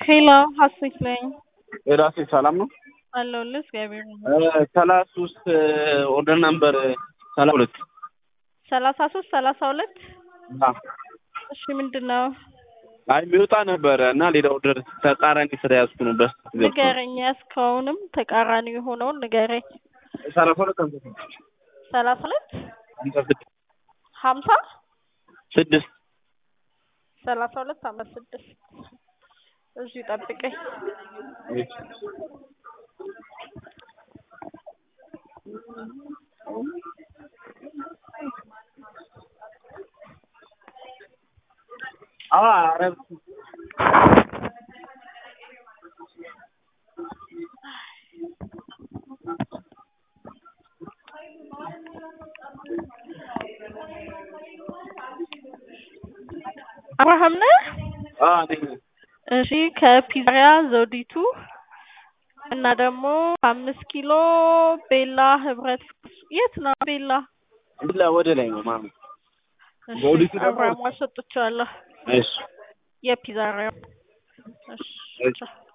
ሄሎ ሀሴት ነኝ የራሴ ሰላም ነው። አለሁልህ። እግዚአብሔር ይመስገን። ሰላሳ ሶስት ኦርደር ነምበር ሰላሳ ሁለት ሰላሳ ሶስት ሰላሳ ሁለት እሺ ምንድን ነው አይ የሚወጣ ነበረ እና ሌላ ኦርደር ተቃራኒ ስራ ያዝኩ ነው። በስ ንገረኝ። ያዝከውንም ተቃራኒ የሆነውን ንገረኝ። ሰላሳ ሁለት ሃምሳ ስድስት ሰላሳ ሁለት ሃምሳ ስድስት ሀምሳ ስድስት ሰላሳ ሁለት ሀምሳ ስድስት እዚሁ ጠብቀኝ። ኧረ አብርሃም ነህ? ነኝ እሺ ከፒዛሪያ ዘውዲቱ እና ደግሞ አምስት ኪሎ ቤላ ህብረት የት ነው ቤላ? ብላ ወደ ላይ ነው ማሚ። እሺ ዘውዲቱ ደግሞ- አብርሃም አሰጥቼዋለሁ እሺ የፒዛሪያው እሺ እሺ